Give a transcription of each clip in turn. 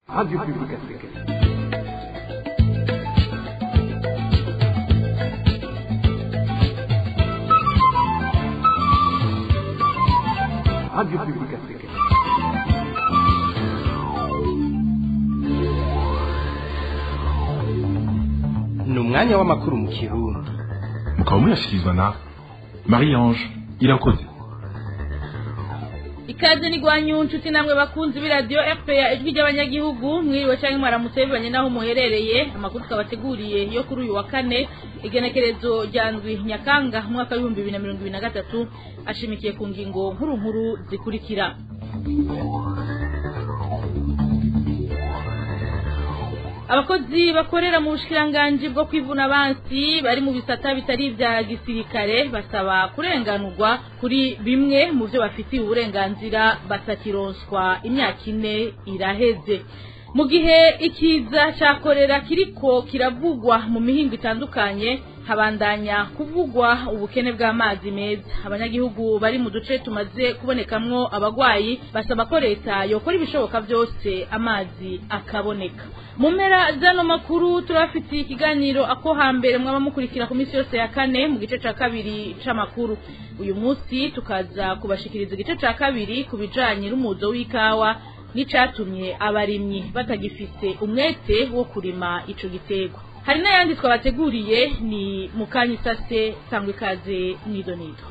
Radio Publique Africaine. Radio Publique Africaine. ni umwanya w'amakuru mu kirundi mukaba muyashyikirizwa na marie ange irakoze ikaze ni gwanyu nshuti namwe bakunzi b'iradiyo fpr ijwi ry'abanyagihugu mwiriwe cyangwa mwaramutse bibanye n'aho muherereye amakuru twabateguriye yo kuri uyu wa kane igenekerezo rya ndwi nyakanga umwaka w'ibihumbi bibiri na mirongo ibiri na gatatu ashimikiye ku ngingo nkuru nkuru zikurikira abakozi bakorera mu bushikiranganji bwo kwivuna abansi bari mu bisata bitari ibya gisirikare basaba kurenganurwa kuri bimwe mu byo bafitiye uburenganzira batakironswa imyaka ine iraheze mu gihe ikiza cya korera kiriko kiravugwa mu mihingo itandukanye habandanya kuvugwa ubukene bw'amazi meza abanyagihugu bari mu duce tumaze kubonekamwo abagwayi basaba ko leta yokora ibishoboka byose amazi akaboneka mu mpera z'ano makuru turafitiye ikiganiro ako hambere mwaba mukurikira ku minsi yose ya kane mu gice cya kabiri c'amakuru uyu munsi tukaza kubashikiriza igice cya kabiri ku bijanye n'umuzo w'ikawa n'icatumye abarimyi batagifise umwete wo kurima ico giterwa hari n'ayandi twabateguriye ni mukanya isase sangwa ikaze nido nido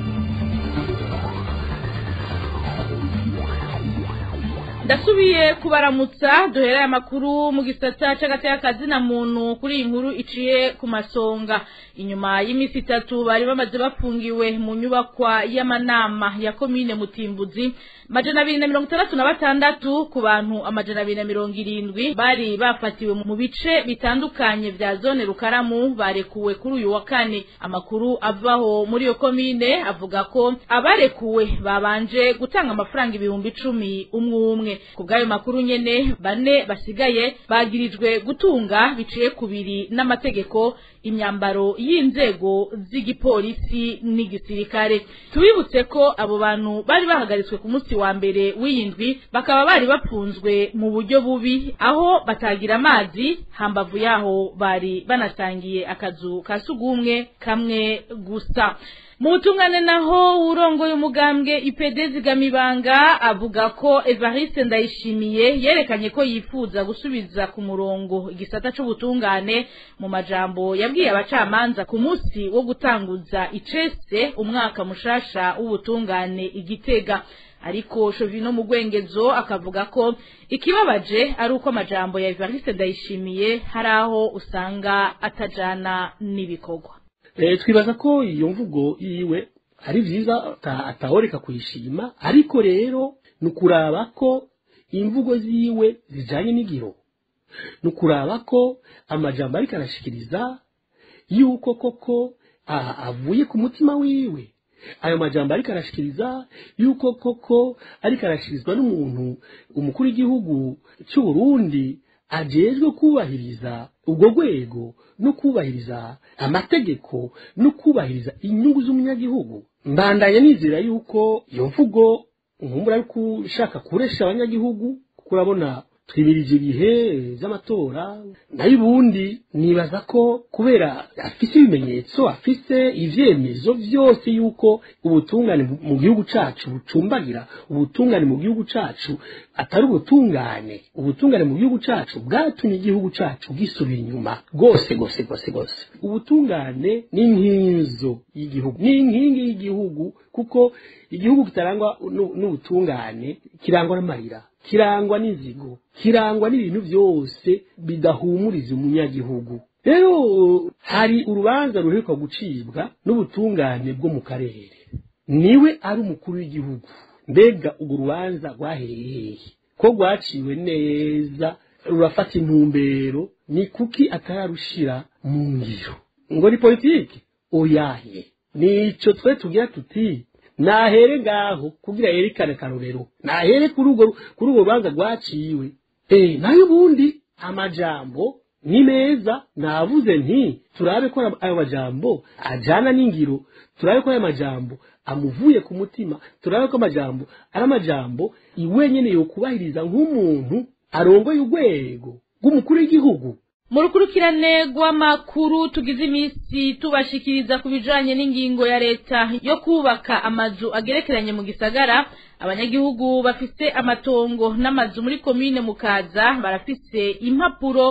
ndasubiye kubaramutsa duhereye amakuru mu gisata c'agateka na muntu kuri iyi nkuru iciye ku masonga inyuma y'iminsi itatu bari bamaze bafungiwe mu nyubakwa y'amanama ya komine mutimbuzi majana abiri na mirongo itandatu na batandatu ku bantu amajana abiri na mirongo irindwi bari bafatiwe mu bice bitandukanye vya zone rukaramu barekuwe kuri uyu wa kane amakuru avaho muri iyo komine avuga ko abarekuwe babanje gutanga amafaranga ibihumbi icumi umwe umwe ku bw'ayo makuru nyene bane basigaye bagirijwe gutunga biciye kubiri n'amategeko imyambaro y'inzego z'igipolisi n'igisirikare tubibutse ko abo bantu bari bahagaritswe ku munsi wa mbere w'iyindwi bakaba bari bafunzwe mu buryo bubi aho batagira amazi hambavu yaho bari banasangiye akazu ka sugumwe kamwe gusa mu butungane naho urongoye umugambwe ipede zigamibanga avuga ko evariste ndayishimiye yerekanye ko yifuza gusubiza ku murongo igisata c'ubutungane mu majambo yabwiye abacamanza ku munsi wo gutanguza icese umwaka mushasha w'ubutungane igitega ariko shovino mu gwengezo akavuga ko ikibabaje ari uko amajambo ya evariste ndayishimiye hari aho usanga atajana n'ibikorwa twibaza ko iyo mvugo yiwe ari byiza atahoreka kuyishima ariko rero ni ukuraba ko imvugo ziwe zijyanye n'igiro ni ukuraba ko amajambo ariko arashikiriza yuko koko avuye ku mutima wiwe ayo majambo ariko arashikiriza yuko koko ariko arashikirizwa n'umuntu umukuru w'igihugu cy'u Burundi ajejwe kubahiriza ubwo rwego no kubahiriza amategeko no kubahiriza inyungu z'umunyagihugu mbandanya nizera yuko iyo mvugo nkumbura ariko ushaka kuresha abanyagihugu kuko urabona twibirije ibihe by'amatora nayo ubundi nibaza ko kubera afise ibimenyetso afise ivyemezo vyose yuko ubutungane mu gihugu cacu bucumbagira ubutungane mu gihugu cacu atari ubutungane ubutungane mu gihugu cacu bwatumye igihugu cacu gisubira inyuma gose gose gose gose ubutungane ni inkinzo y'igihugu ni inkingi y'igihugu kuko igihugu kitarangwa n'ubutungane kirangwa n'amarira kirangwa n'inzigo kirangwa n'ibintu byose bidahumuriza umunyagihugu rero hari urubanza ruheruka gucibwa n'ubutungane bwo mu karere niwe ari umukuru w'igihugu mbega urwo rubanza rwahereye ko rwaciwe neza rurafata intumbero ni kuki atararushira mu ngiro ngo ni politiki oyahe nico twe tugira tuti nahere ngaho kugira yerekane akarorero nahere kuri urwo kuri urwo rubanza rwaciwe eh nayo ubundi amajambo ni meza navuze nti turabe ko ayo majambo ajana n'ingiro turabe ko ayo majambo amuvuye ku mutima turabe ko amajambo ari amajambo iwenyene yokubahiriza nk'umuntu arongoye urwego rw'umukuru w'igihugu mu rukurikirane rw'amakuru tugize iminsi tubashikiriza ku bijanye n'ingingo ya leta yo kubaka amazu agerekeranye mu gisagara abanyagihugu bafise amatongo n'amazu muri komine mukaza barafise impapuro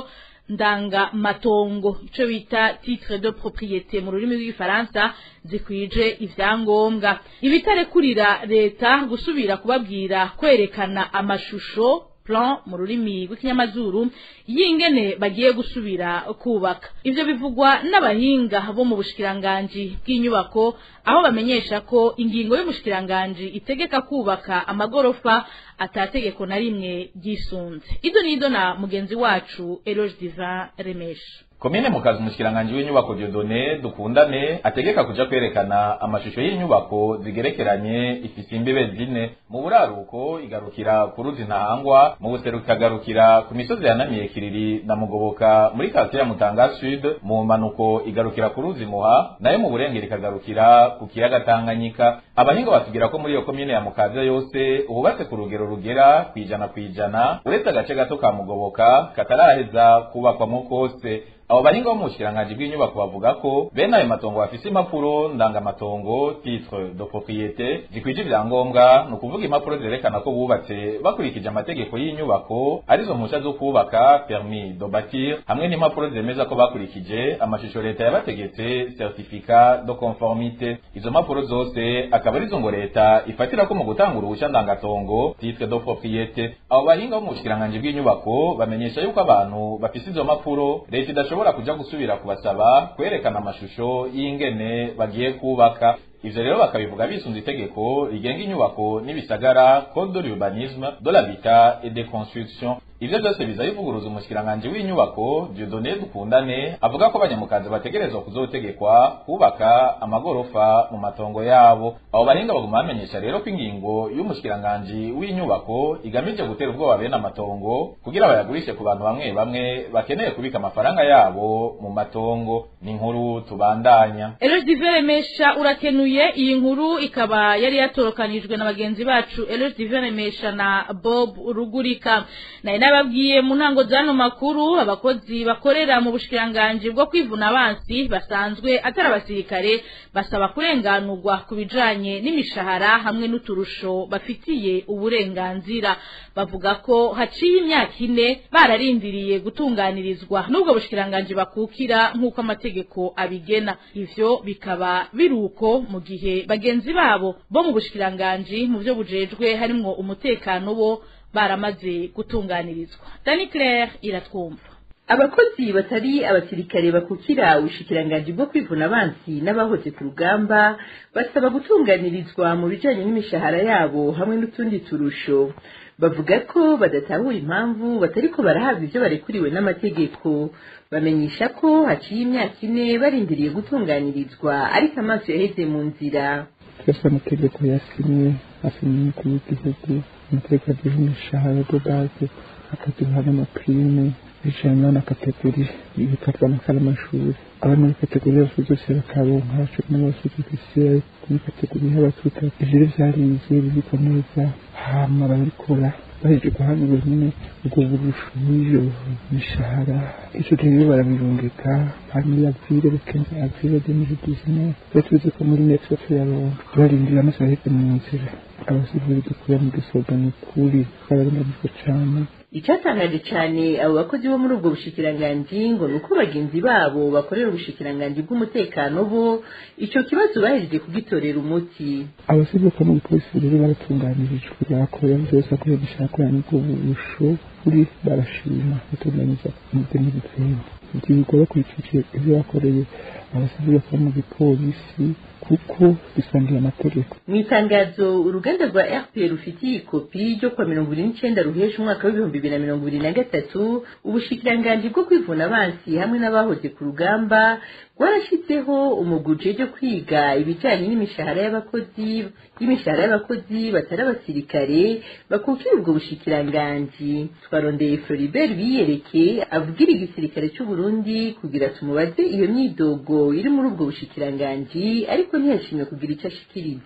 ndangamatongo ico bita titre de propriété mu rurimi rw'igifaransa zikwije ivyangombwa ibitarekurira leta gusubira kubabwira kwerekana amashusho plan mu rurimi rw'ikinyamazuru y'ingene bagiye gusubira kubaka ivyo bivugwa n'abahinga bo mu bushikiranganji bw'inyubako aho bamenyesha ko ingingo y'umushikiranganji itegeka kubaka amagorofa atategeko na rimwe ryisunze ido nido na mugenzi wacu Eloge Divin Remesha komine mukazi umushikiranganji w'inyubako Dieudonné dukundane ategeka kuja kwerekana amashusho y'inyubako zigerekeranye ifise imbibe zine mu buraruko igarukira ku ruzi ntahangwa mu buseruko ikagarukira ku misozi yanamiye kiriri na mugoboka muri kasiyo ya mutanga sud mu manuko igarukira ku ruzi muha nayo mu burengero ikagarukira ku kiyaga tanganyika abahinga batubwira ko muri iyo komine ya mukaza yose hubatse ku rugero rugera kwijana kwijana uretse agace gato ka mugoboka kataraheza kubakwamo kose abo bahinga bo mu bushikiranganji bw'inyubako bavuga ko bene ayo matongo bafise impapuro ndangamatongo titre de propriété zikwije ivyangombwa ni ukuvuga impapuro zerekana ko bubatse bakurikije amategeko y'inyubako arizo mpusha zo kubaka permis de bâtir hamwe n'impapuro zemeza ko bakurikije amashusho leta yabategetse certificat de conformité izo mpapuro zose akaba arizo ngo leta ifatira ko mu gutanga uruhusha ndangatongo titre de propriété abo bahinga bo mu bushikiranganji bw'inyubako bamenyesha yuko abantu bafise izo mpapuro leta idashobora bashobora kuja gusubira kubasaba kwerekana amashusho y'ingene bagiye kubaka ivyo rero bakabivuga bisunze itegeko rigenga inyubako n'ibisagara code de l'urbanisme de l'habitat et des constructions ivyo byose biza bivuguruza umushikiranganji w'inyubako Dieudonné Dukundane avuga ko abanyamukazi bategerezwa kuzotegekwa kubaka amagorofa mu matongo yabo abo bahinga baguma bamenyesha rero ko ingingo y'umushikiranganji w'inyubako igamije gutera ubwoba bene amatongo kugira bayagurishe ku bantu bamwe bamwe bakeneye kubika amafaranga yabo mu matongo ni inkuru tubandanya Eloge Diveremesha urakenuye iyi nkuru ikaba yari yatorokanijwe na bagenzi bacu Eloge Diveremesha na Bob Rugurika na nababwiye mu ntango z'ano makuru abakozi bakorera mu bushikiranganji bwo kwivuna abansi basanzwe atari abasirikare basaba kurenganurwa ku bijanye n'imishahara hamwe n'uturusho bafitiye uburenganzira bavuga ko haciye imyaka ine bararindiriye gutunganirizwa n'ubwo bushikiranganji bakukira nk'uko amategeko abigena ivyo bikaba biruko mu gihe bagenzi babo bo mu bushikiranganji mu byo bujejwe harimwo umutekano bo baramaze gutunganirizwa dani claire iratwumva abakozi batari abasirikare bakukira ubushikiranganji bwo kwivuna abansi n'abahoze ku rugamba basaba gutunganirizwa mu bijanye n'imishahara yabo hamwe n'utundi turusho bavuga ko badatahura impamvu batariko barahabwa ivyo barekuriwe n'amategeko bamenyesha ko haciye imyaka ine barindiriye gutunganirizwa ariko amaso yaheze mu nzira twese amategeko yasinye asinywe n'umukuru w'igihugu amategeko agize imishahara do baze akaduha n'amaprime bijana na kategori ibikorwa n'akari amashuri abari muri kategori yose zose bakaronka cumi n'abasore ofisiyeri muri kategori y'abasuka ijuru vyarize bibikwa neza hama barabikora baheje guhanura nyine ubwo burusho n'ivyo mishahara ico rero barabirungika hari muri avire bakenza avire de muri business batuze ko muri net bose yaronka barindira amaso yaheze mu nzira abasivili dukura mu gisoga ni ukuri twarabinabizwa cane icatangaje cane abo bakozi bo muri ubwo bushikiranganji ngo ni uko bagenzi babo bakorera ubushikiranganji bw'umutekano bo ico kibazo bahejeje kugitorera umuti abasivili ko mu gipolisi rero baratunganirijwe bakorera vyose akorera gushakura n'ubwo burusho kuri barashima gutunganiza umudeni bitewe ivyigwa bakurikije ivyo bakoreye abasivili bakora mu gipolisi kuko bisangiye amategeko mu itangazo uruganda rwa rpa rufitiye ikopi ryo kwa mirongo ibiri n'icenda ruhesha umwaka w'ibihumbi bibiri na mirongo ibiri na gatatu ubushikiranganji bwo kwivuna abansi hamwe n'abahoze ku rugamba rwarashyizeho umuguje ryo kwiga ibijanye n'imishahara y'abakozi y'imishahara y'abakozi batari abasirikare bakukira ubwo bushikiranganji twarondeye floribert biyereke avugira igisirikare c'uburundi kugira tumubaze iyo myidogo iri muri ubwo bushikiranganji ariko ntiyashimye kugira ico ashikiriza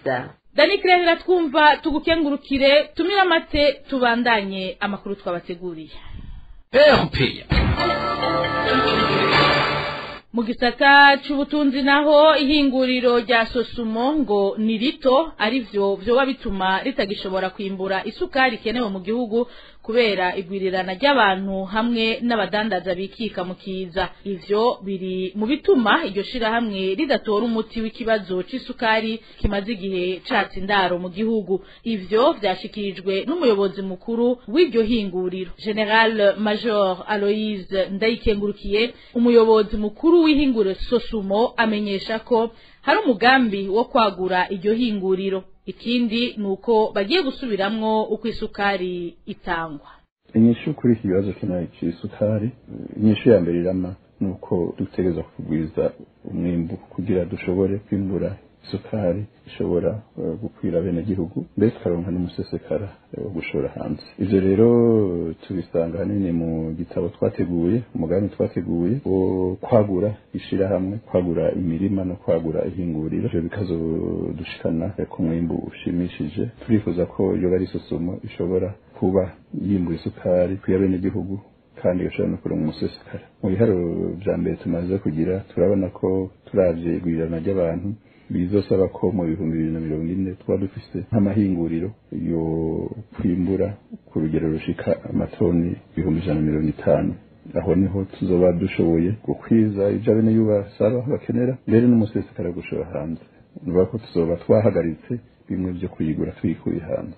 dani kirere twumva tugukengurukire tumire amate tubandanye amakuru twabateguriye erupeya mu gisata c'ubutunzi naho ihinguriro rya sosumo ngo ni rito arivyo vyoba bituma ritagishobora kwimbura isukari ikenewe mu gihugu kubera igwirirana ry'abantu hamwe n'abadandaza bikika mu kiza ivyo biri mu bituma iryo shirahamwe ridatora umuti w'ikibazo c'isukari kimaze igihe catse indaro mu gihugu ivyo vyashikirijwe n'umuyobozi mukuru w'iryo hinguriro general major aloise ndayikengurukiye umuyobozi mukuru w'ihinguriro sosumo amenyesha ko hari umugambi wo kwagura iryo hinguriro ikindi ni uko bagiye gusubiramwo uko isukari itangwa inyishu kuri iki kibazo cy'isukari inyishu ya mbere irama ni uko dutegereza kugwiza umwimbu kugira dushobore kwimbura isukari ishobora gukwira bene gihugu mbese tukaronka n'umusesekara wo gushora hanze ivyo rero tubisanga hanini mu gitabo twateguye umugambi twateguye wo kwagura ishirahamwe kwagura imirima no kwagura ihinguriro ivyo bikazodushikana ku mwimbu ushimishije turifuza ko yoba ari isusumo ishobora kuba yimbura isukari kuya bene gihugu kandi gashobora no kuronka umusesekara mu biharuro vya mbere tumaze kugira turabona ko turavye igwirirana ry'abantu bizosaba ko mu bihumbi bibiri na mirongo ine twaba dufise nk'amahinguriro yo kwimbura ku rugero rushika amatoni ibihumbi ijana na mirongo itanu aho niho tuzoba dushoboye gukwiza ivyo abene basaba bakenera mbere n'umusesekara gushora hanze nuvuga ko tuzoba twahagaritse bimwe vyo kuyigura tuyikuye hanze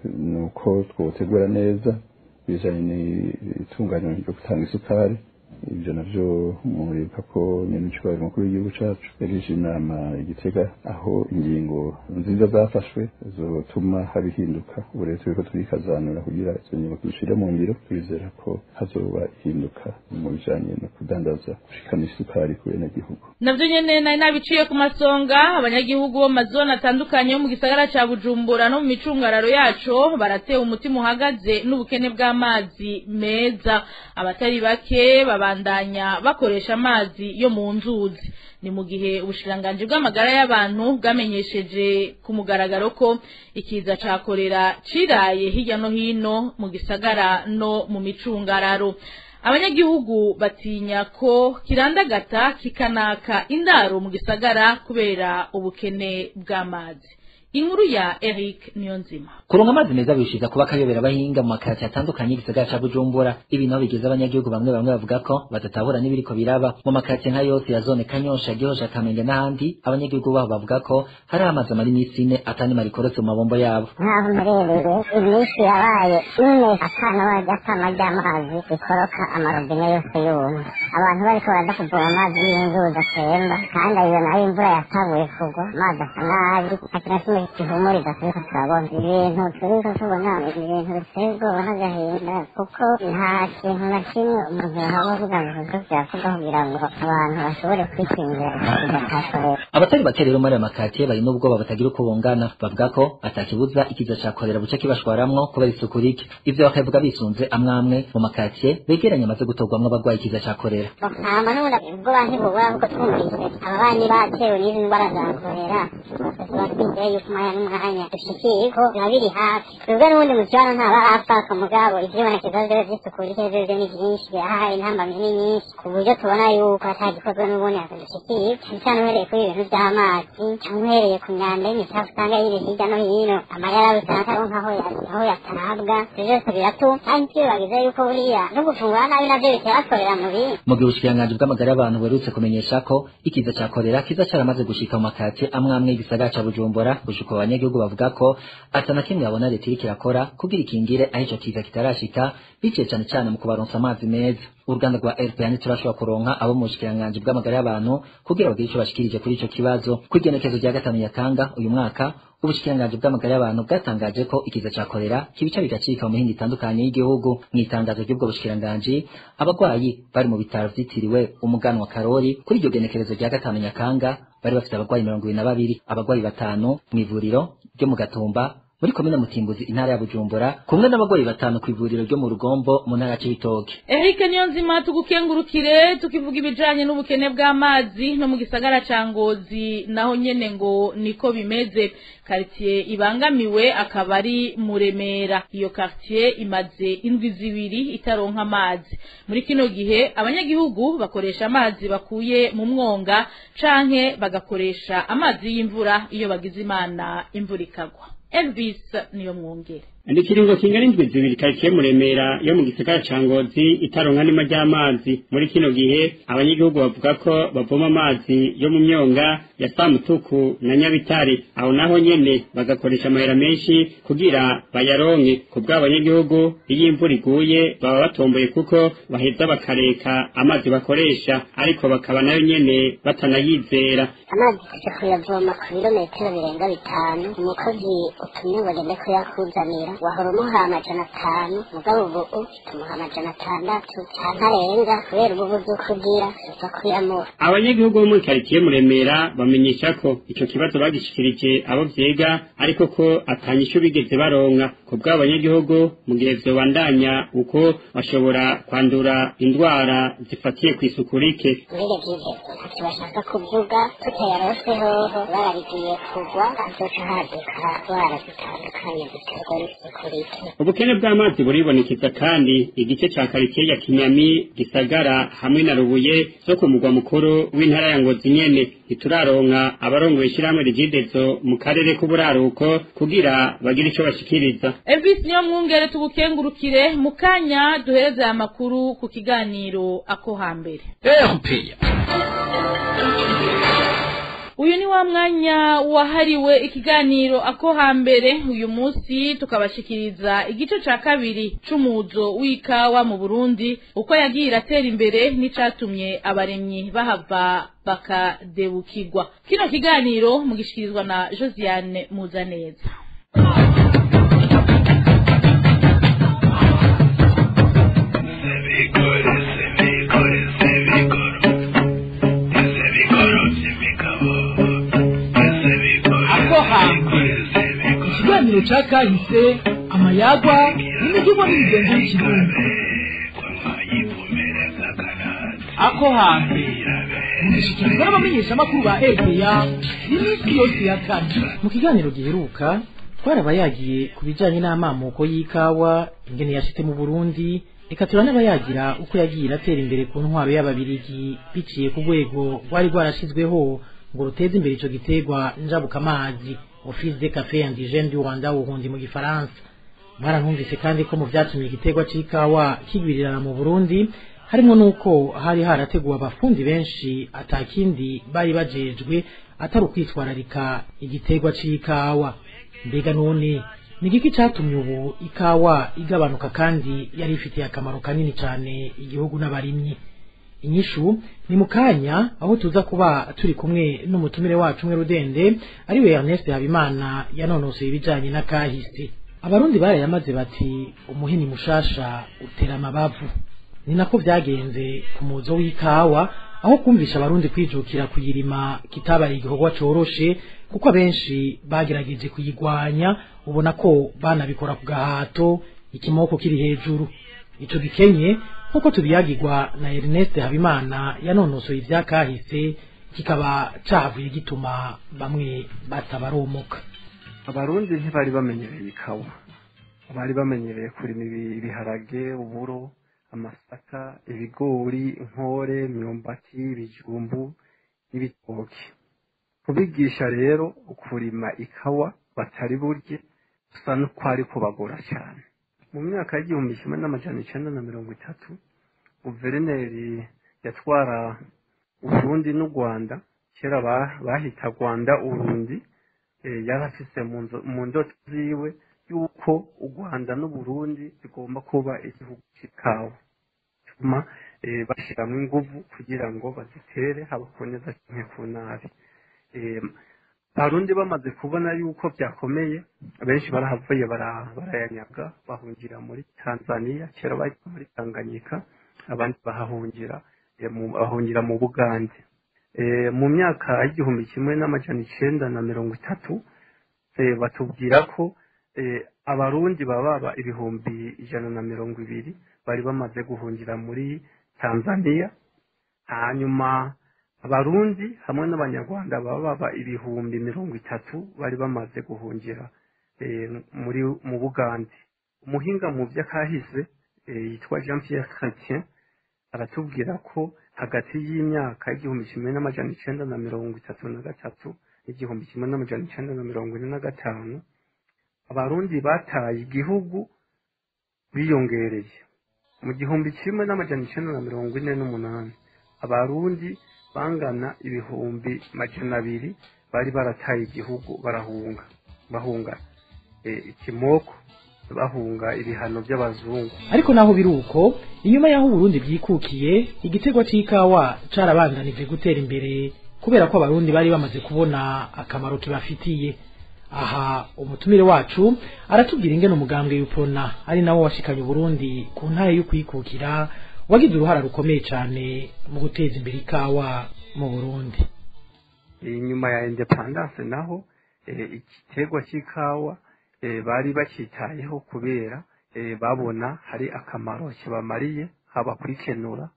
nuko twotegura neza bijanye n'itunganywa ryo gutanga isukari ibyo navyo muribuka ko nyene icubahiro mukuru w'igihugu cacu yarije inama igitega aho ingingo nziza zafashwe zotuma habihinduka ubu rero turiko turikazanura kugira izo ngingo tuzishire mu ngiro twizera ko hazoba ihinduka mu bijanye no kudandaza gushikana isukari ku benegihugu navyo nyene nari nabiciye ku masonga abanyagihugu bo mazone atandukanye yo mu gisagara ca bujumbura no mu micungararo yaco baratewe umutima uhagaze n'ubukene bw'amazi meza abatari bake babandanya bakoresha amazi yo mu nzuzi ni mu gihe ubushiranganji bw'amagara y'abantu bwamenyesheje ku mugaragaro ko ikiza ca korera ciraye hirya no hino mu gisagara no mu micungararo abanyagihugu batinya ko kirandagata kikanaka indaro mu gisagara kubera ubukene bw'amazi inkuru ya Eric Niyonzima kuronka amazi meza bishiza kuba kayobera abahinga mu makarati atandukanye y'igisagara ca Bujumbura ibi naho bigeze abanyagihugu bamwe bamwe bavuga ko batatahura n'ibiriko biraba mu makarati nka yose ya zone Kanyosha Gihosha Kamenge n'ahandi abanyagihugu babo bavuga ko hari amazi amara iminsi ine atani marikorotse mu mabombo yabo nkaho mperereye iminsi yabaye ine atana wajya atama ry'amazi rikoroka amarobine yose yuma abantu bariko baraza kuvoma amazi y'inzuzi atemba kandi ayo nayo imvura yatabuye kugwa amazi asa nabi nta kintu na kimwe gihumuriza turiko turabona ibintu turiko tubona ibintu biteye ubwoba n'agahinda kuko nta kintu na kimwe umuntu yahaba avuga ngo kuko vyavuga kugira ngo abantu bashobore kwikingira ikiza ca korera abatari bake rero muri ayo makatiye bari n'ubwoba batagira uko bungana bavuga ko atakibuza ikiza ca korera buce kibashwaramwo kubera isuku rike ivyo bakabivuga bisunze amwe amwe mu makatiye begeranye amaze gutorwamwo abagwaye ikiza ca korera hama nubona ubwoba ntibubura kuko twumvise ababanyi batewe n'izi ndwara za korera tuba twizeye yuko umwanya n'umwanya dushikiyeko biba biri hafi twebwe n'ubundi mu kibazo ntabarapfa ku mugabo ivyibonekeza vyo vy'isuku rike vyovyo ni vyinshi birahaye intambamyi ni nyinshi ku buryo tubona yuko atagikozwe n'ubundi hatadushikiye cane cane uhereye kuri ibintu vy'amazi canke uhereye ku myanda y'imicafu usanga yiri hirya no hino amarara usanga ataronka aho ya- aho yatarabwa ivyo vyose biratuma kandi twibagize yuko buriya no gufungura nabi navyo bitabakorera mu bindi mu gihe ubushikiranganji bw'amagara y'abantu buherutse kumenyesha ko ikiza ca korera kiza caramaze gushika mu makatiye amwe amwe y'igisagara ca bujumbura gushika ubu abanyagihugu bavuga ko ata na kimwe babona leta iriko irakora kugira ikingire aho ico kiza kitarashika biciye cane cane mu kubaronsa amazi meza uruganda rwa rpa ntiturashobora kuronka abo mu bushikiranganji bw'amagara y'abantu kugira bagire ico bashikirije kuri ico kibazo kw'igenekezo rya gatanu nyakanga uyu mwaka ubushikiranganji bw'amagara y'abantu bwatangaje ko ikiza ca korera kibica bigacika mu mihingo itandukanye y'igihugu mu itangazo ry'ubwo bushikiranganji abagwayi bari mu bitaro vyitiriwe umuganwa karori kuri iryo genekerezo rya gatanu nyakanga bari bafite abagwayi mirongo ibiri na babiri abagwayi batanu mw'ivuriro ryo mu gatumba muri komine mutimbuzi intara ya bujumbura kumwe n'abagwayi batanu ku ivuriro ryo mu rugombo mu ntara ya cibitoke Eric Niyonzima tugukengurukire tukivuga ibijanye n'ubukene bw'amazi no mu gisagara ca Ngozi naho nyene ngo niko bimeze quartier ibangamiwe akaba ari muremera iyo quartier imaze indwi zibiri itaronka amazi muri kino gihe abanyagihugu bakoresha amazi bakuye mu mwonga canke bagakoresha amazi y'imvura iyo bagize imana imvura ikagwa Elvis niyo mwongere Ndi kiringo kingana indwi zibiri karitsiye muremera yo mu gisagara ca Ngozi itaronka nima ry'amazi muri kino gihe abanyagihugu bavuga ko bavoma amazi yo mu myonga ya Samutuku na Nyabitare aho naho nyene bagakoresha amahera menshi kugira bayaronke ku bw'abanyagihugu iyo imvura iguye baba batomboye kuko baheza bakareka amazi bakoresha ariko bakaba nayo nyene batanayizera amazi tuje kuyavoma ku birometero birenga bitanu umukozi utumye ngo agende kuyakuzanira wahora umuha amajana atanu mugabo ubu tumuha amajana atandatu ntarenga kubera ubu buzi kugira tuza kuyamuha abanyagihugu bo muri karitsiye muremera bamenyesha ko ico kibazo bagishikirije abo vyega ariko ko atanyishu bigeze baronka ku bw'abanyagihugu mu gihe vyobandanya uko bashobora kwandura indwara zifatiye kw'isuku rike muri gihe ntacyo bashaka kuvuga tutayarose hoho bararigiye kugwa hazoca haduka indwara zitandukanye ziterwa n'isuku rike ubukene bw'amazi buribonekeza kandi igice ca karitsiye ya kinyami gisagara hamwe na rubuye zo ku mugwa mukuru w'intara ya ngozi nyene ntituraronka abarongoye ishirahamwe rigidezo mu karere k'uburaruko kugira bagire ico bashikiriza Elvis niyo mwungere tugukengurukire mu kanya duhereze aya makuru ku kiganiro ako hambere erupeya uyu ni wa mwanya wahariwe ikiganiro ako hambere uyu munsi tukabashikiriza igice ca kabiri c'umuzo w'ikawa mu Burundi uko yagiye iratera imbere n'icatumye abaremyi bahava bakadebukirwa kino kiganiro mugishikirizwa na Josiane Muzaneza ako hambere ikiganiro ca kahise amayagwa n'imivugo n'imigenzo y'ikirundi ako hambere mugishikirizwa n'abamenyeshamakuru ba egeya iminsi yose ya kane mu kiganiro giheruka twarabayagiye ku bijanye n'amamuko y'ikawa ingene yashitse mu burundi reka turanabayagira uko yagiye iratera imbere ku ntwaro y'ababirigi biciye ku rwego rwari rwarashizweho ngo ruteze imbere ico giterwa njabukamazi office de café indigène du Rwanda uhundi mu gifaransa mwaranumvise kandi ko mu vyatumye igiterwa c'ikawa kigwirirana mu Burundi harimo nuko hari harateguwe abafundi benshi atakindi bari bajejwe atari ukwitwararika igiterwa c'ikawa mbega none ni igiki catumye ubu ikawa igabanuka kandi yari ifitiye akamaro kanini cane igihugu n'abarimyi inyishu ni mu kanya aho tuza kuba turi kumwe n'umutumire wacu umwe rudende ariwe Ernest Habimana yanonosoye ibijanye na kahise abarundi barayamaze bati umuhini mushasha utera amabavu ni nako vyagenze ku muzo w'ikawa aho kumvisha abarundi kwijukira kuyirima kitabaye igikorwa coroshe kuko abenshi bagerageje kuyigwanya ubona ko banabikora ku gahato ikimoko kiri hejuru ico gikenye nk'uko tubiyagirwa na Ernest Habimana yanonosoye ivya kahise kikaba cahavuye gituma bamwe batabaromoka abarundi ntibari bamenyereye ikawa bari bamenyereye kurima ibi- ibiharage uburo amasaka ibigori inkore imyumbati ibijumbu n'ibitoki kubigisha rero ukurima ikawa batari burye usa n'ukwari kubagora cyane mu myaka y'igihumbi kimwe n'amajana icenda na mirongo itatu guverineri yatwara uburundi n'u rwanda kera ba- bahita rwanda urundi eh, yari afise mu nzo- mu ndoto ziwe yuko u rwanda n'uburundi bigomba kuba igihugu c'ikawa bituma eh, bashiramwo inguvu kugira ngo bazitere haba ku neza canke ku nabi Eh, abarundi bamaze kubona yuko byakomeye benshi barahavuye bara- barayanyaga bahungira muri tanzania kera bari muri tanganyika abandi bahahungira eh, mu- bahungira mu bugande Eh, mu myaka y'igihumbi kimwe n'amajana icenda na mirongo itatu eh, batubwira ko abarundi baba ibihumbi ijana na mirongo ibiri bari bamaze guhungira muri tanzania hanyuma abarundi hamwe n'abanyarwanda baba ibihumbi mirongo itatu bari bamaze guhungira muri mu bugande umuhinga mu by'akahise yitwa jean pierre chrétien aratubwira ko hagati y'imyaka y'igihumbi kimwe n'amajana icenda na mirongo itatu na gatatu n'igihumbi kimwe n'amajana icenda na mirongo ine na gatanu abarundi bataye igihugu biyongereye mu gihumbi kimwe n'amajana icenda na mirongo ine n'umunani abarundi bangana ibihumbi majana abiri bari barataye igihugu barahunga bahunga ikimoko bahunga ibihano by'abazungu ariko naho biri uko inyuma y'aho uburundi bwikukiye igitego c'ikawa carabandanije gutera imbere kubera ko abarundi bari bamaze kubona akamaro kibafitiye aha umutumire wacu aratubwira ingene umugambwe yuprona ari nawo washikanye uburundi ku ntare yo kwikukira wagize uruhara rukomeye cyane mu guteza imbere ikawa mu burundi inyuma ya independance naho igiterwa cy'ikawa bari bakitayeho kubera babona hari akamaro kibamariye haba kurikenura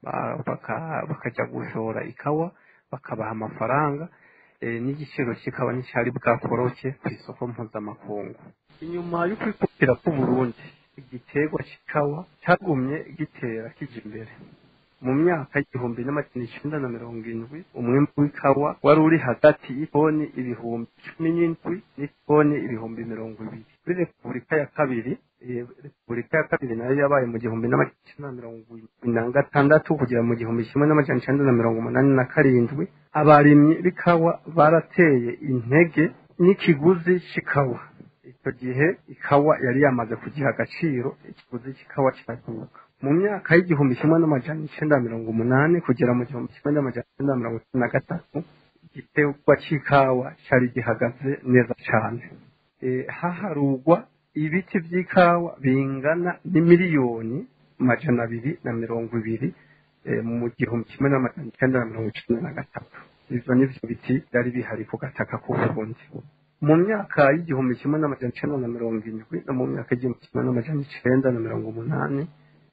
bakajya gushora ikawa bakabaha amafaranga n'igiciro kikaba nticyari bwakoroke ku isoko mpuzamakungu inyuma yo kwikukira k'uburundi igiterwa cy'ikawa cyagumye gitera kijya imbere mu myaka y'igihumbi n'amajana icyenda na mirongo indwi umwembe w'ikawa wari uri hagati y'itoni ibihumbi cumi n'indwi n'itoni ibihumbi mirongo ibiri kuri repubulika ya kabiri repubulika ya kabiri nayo yabaye mu gihumbi n'amajana icyenda na mirongo irindwi na gatandatu kugera mu gihumbi kimwe n'amajana icyenda na mirongo umunani na karindwi abarimyi b'ikawa barateye intege n'ikiguzi cy'ikawa icyo gihe ikawa yari yamaze kugiha agaciro ikiguzi cy'ikawa kiraduka mu myaka y'igihumbi kimwe n'amajana icyenda mirongo umunani kugera mu gihumbi kimwe n'amajana icyenda mirongo itatu na gatatu igiterwa cy'ikawa cyari gihagaze neza cyane haharugwa ibiti by'ikawa bingana n'imiliyoni majana abiri na mirongo ibiri mu gihumbi kimwe n'amajana icyenda na mirongo icyenda na gatatu ibyo ni byo biti byari bihari ku gataka k'uburundi mu myaka y'igihumbi kimwe n'amajana icyenda na mirongo irindwi no mu myaka y'igihumbi kimwe n'amajana icyenda na mirongo umunani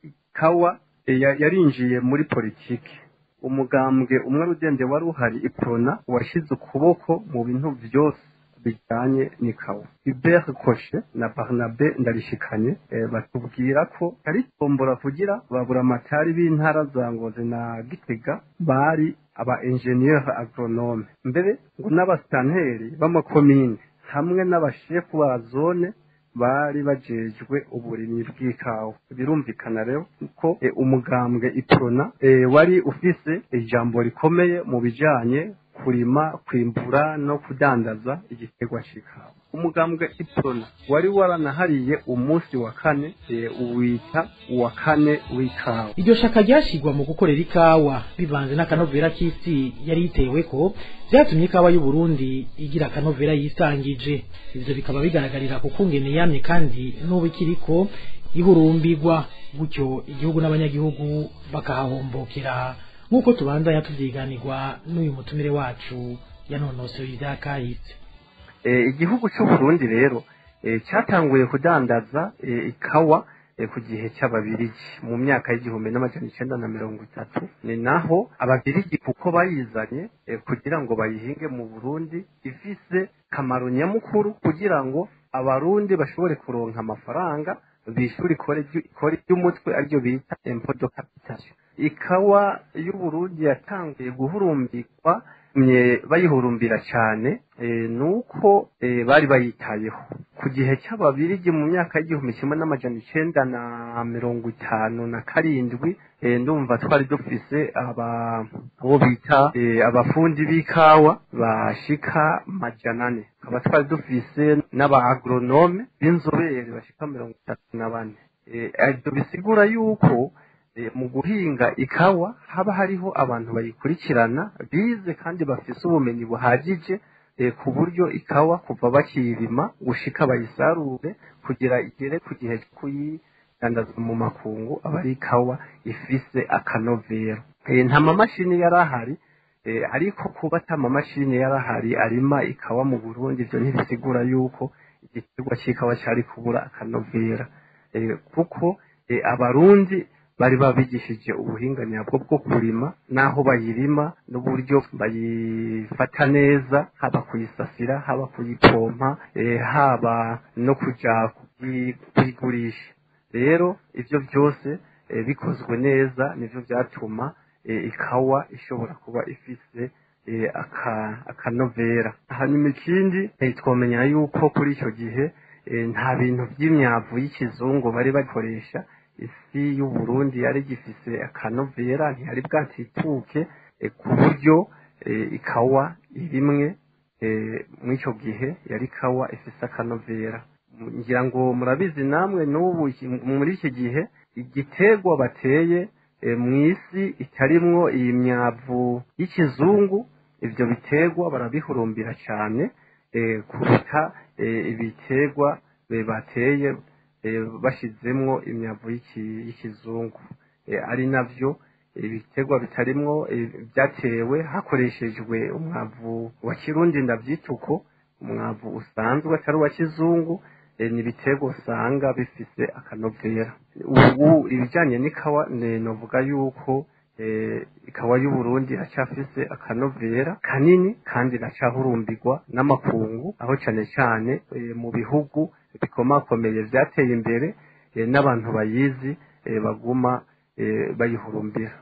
kawa yarinjiye muri politiki umugambwe umwe rudende wari uhari iprona washyize ukuboko mu bintu byose bijyanye n'ikawa Hubert Koshe na Barnabe ndarishikanye batubwira ko ari tombora kugira babura amatari b'intara za Ngozi na Gitega bari aba engineer agronome mbere ngo n'abasitanteri b'amakomine hamwe n'abashefu ba zone bari bajejwe uburimyi bw'ikawa birumvikana rero ko umugambwe iprona wari ufise ijambo rikomeye mu bijanye kurima kwimbura no kudandaza igiterwa cy'ikawa umugambwe iprona wari waranahariye umunsi wa kane uwita uwa kane w'ikawa iryo shaka ryashigwa mu gukorera ikawa bivanze n'akanovera k'isi yari yitewe ko byatumye ikawa y'u Burundi igira akanovera yisangije ivyo bikaba bigaragarira ku kungene yamye kandi n'ubu ikiriko ihurumbirwa gutyo igihugu n'abanyagihugu bakahahombokera nk'uko tubandanya tuvyiganirwa n'uyu mutumire wacu yanonosoye ivyakahise igihugu cy'u Burundi rero cyatanguye kudandaza ikawa ku gihe cy'ababirigi mu myaka y'igihumbi n'amajana icyenda na mirongo itatu ni naho ababirigi kuko bayizanye kugira ngo bayihinge mu burundi ifise kamaro nyamukuru kugira ngo abarundi bashobore kuronka amafaranga bishyura ikori ry'umutwe aryo bita empodo capitation ikawa y'uburundi yatanguye guhurumbikwa bayihurumbira cyane nuko bari bayitayeho ku gihe cy'ababirigi mu myaka y'igihumbi kimwe n'amajana icyenda na mirongo itanu na karindwi ndumva twari dufise abo bita abafundi b'ikawa bashika majana ane tukaba twari dufise n'aba agronome b'inzobere bashika mirongo itatu na bane ibyo bisigura yuko mu guhinga ikawa haba hariho abantu bayikurikirana bize kandi bafise ubumenyi buhagije ku buryo ikawa kuva bakiyirima gushika bayisarure kugira igere ku gihe cyo kuyidandaza mu makungu aba ari ikawa ifise akanovera nta mamashini yari ahari ariko kuba ata mamashini yari ahari arima ikawa mu burundi ibyo ntibisigura yuko igiterwa cy'ikawa cyari kubura akanovera Eh, kuko eh, abarundi bari babigishije ubuhinga nyabwo bwo kurima n'aho bayirima n'uburyo bayifata neza haba kuyisasira haba kuyipompa eh, haba no kuja kuyi- kuyigurisha rero ivyo byose eh, bikozwe neza nivyo byatuma eh, ikawa ishobora kuba ifise eh, aka- akanovera hanyuma ikindi eh, twomenya yuko kuri icyo gihe eh, nta bintu by'imyavu y'ikizungu bari bakoresha isi y'u Burundi yari gifise akanovera ntiyari bwatituke eh, ku buryo eh, ikawa irimwe eh, muri icyo gihe yari ikawa ifise akanovera ngira ngo murabizi namwe n'ubu iki- muri iki gihe igiterwa bateye eh, mu isi itarimwo iyi myavu y'ikizungu ibyo biterwa barabihurumbira cyane eh, kuruta eh, ibiterwa eh, bateye eh, bashizemwo imyavu y'iki- y'ikizungu Eh, ari navyo ibiterwa bitarimwo eh, byatewe hakoreshejwe umwavu wa kirundi ndavyituko umwavu usanzwe atari uwa kizungu eh, ni ibiterwa usanga bifise akanovera ubu ibijanye n'ikawa ne- novuga yuko eh, ikawa y'u Burundi iracyafise akanovera kanini kandi iracahurumbirwa n'amakungu aho cane cane eh, mu bihugu bikomakomeye vyateye imbere eh, n'abantu bayizi eh, baguma eh, bayihurumbira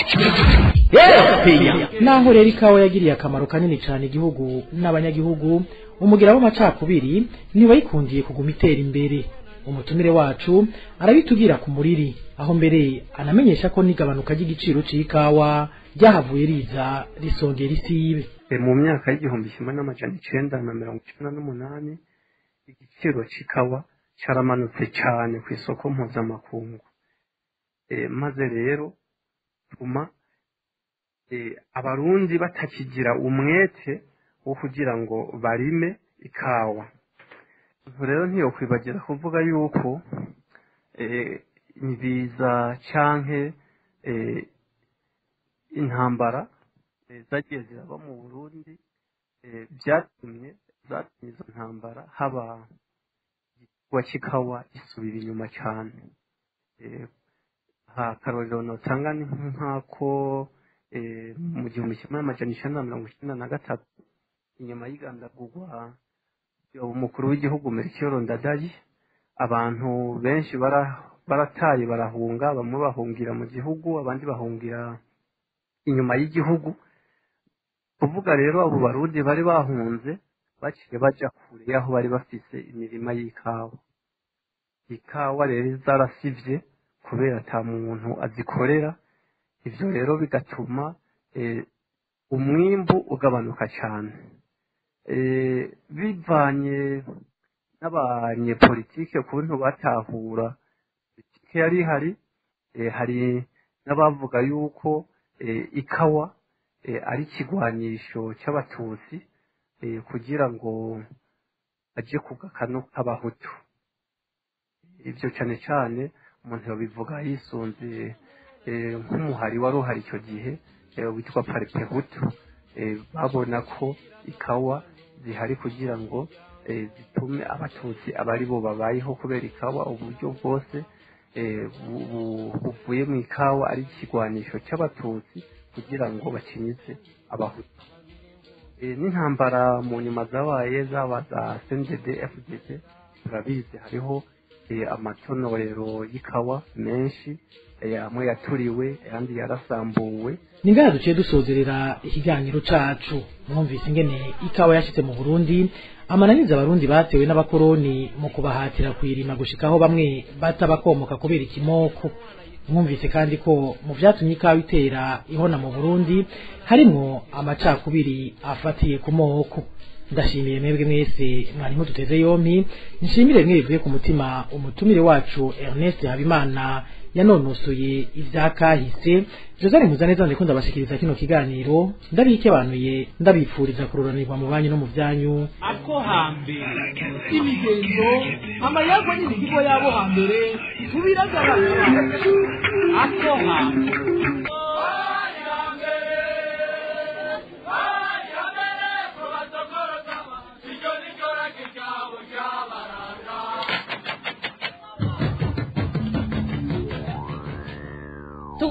naho rero ikawa yagiriye akamaro kanini cyane igihugu n'abanyagihugu umugira w'amacakubiri ntiwayikundiye kuguma itera imbere umutumire wacu arabitubwira ku muriri aho mbere anamenyesha ko n'igabanuka ry'igiciro c'ikawa ryahavuye riza risongera isibe Eh, mu myaka y'igihumbi kimwe n'amajana icenda na mirongo icenda n'umunani igiciro c'ikawa caramanutse cane ku isoko mpuzamakungu Eh, maze rero tuma eh, abarundi batakigira umwete wo kugira ngo barime ikawa Ubu rero ntiyokwibagira kuvuga yuko eh, ibiza canke eh, intambara eh, zagiye ziraba mu Burundi eh, byatumye zatumye izo ntambara haba igiterwa c'ikawa gisubira inyuma cyane Eh, ha akarorero notanga ni nk'ako eh, mu gihumbi kimwe n'amajana icenda na mirongo icenda na gatatu inyuma y'igandagurwa umukuru w'igihugu Melchior Ndadaye abantu benshi bara- barataye barahunga bamwe bahungira mu gihugu abandi bahungira inyuma y'igihugu kuvuga rero abo barundi bari bahunze baciye baja kure y'aho bari bafise imirima y'ikawa ikawa rero zarasivye kubera ata muntu azikorera ivyo rero bigatuma eh, umwimbu ugabanuka cyane eh, bivanye n'abanyepolitike ukuntu batahura politike yari ihari eh, hari n'abavuga yuko eh, ikawa eh, ari ikigwanisho cy'abatutsi eh, kugira ngo aje ku gakano k'abahutu ivyo cane cane umuntu yabivuga yisunze eh, nk'umuhari wari uhari icyo gihe eh, witwa parike hutu eh, babona ko ikawa zihari kugira ngo eh, zitume abatutsi aba ari bo babayeho kubera ikawa uburyo bwose eh, bu- bu- buvuye mu ikawa ari ikigwanisho cy'abatutsi kugira ngo bakinyize abahutu Eh, n'intambara mu nyuma zabaye zaba za CNDD FDD turabizi hariho eh, amatonorero y'ikawa menshi eh, amwe yaturiwe ayandi yarasambuwe ni ngaha duciye dusozerera ikiganiro cacu mwumvise ingene ikawa yashitse mu burundi amananiza abarundi batewe n'abakoroni mu kubahatira kuyirima gushikaho bamwe bata bakomoka kubera ikimoko mwumvise kandi ko mu vyatumye ikawa itera ihona mu burundi harimwo amacakubiri afatiye ku moko ndashimiye mwebwe mwese mwarimu duteze yompi nshimire mwe bivuye ku mutima umutumire wacu Ernest Habimana yanonosoye ivyakahise Joseph Muzaneza ndiko ndabashikiriza kino kiganiro ndabikebanuye ndabipfuriza kururanirwa mu banyu no mu vyanyu ako hambere imigenzo amayagwa n'imihigo yabo hambere tubiragabanya ako hambere Icyo ni cyo rake cyawe cyabaye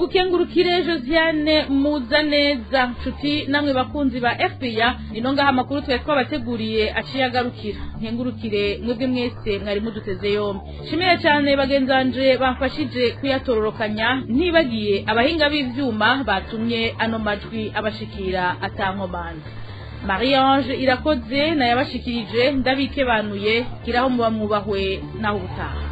ndamukengurukire josiane muzaneza nshuti namwe bakunzi ba fpr nino ngaha amakuru twari twabateguriye aciye agarukira nkengurukire mwebwe mwese mwari muduteze yombi shimire cyane bagenzi banje bamfashije kuyatororokanya ntibagiye abahinga b'ivyuma batumye ano majwi abashikira atankomanzi marie ange irakoze nayabashikirije ndabikebanuye kiraho muba mwubahwe naho ubutaha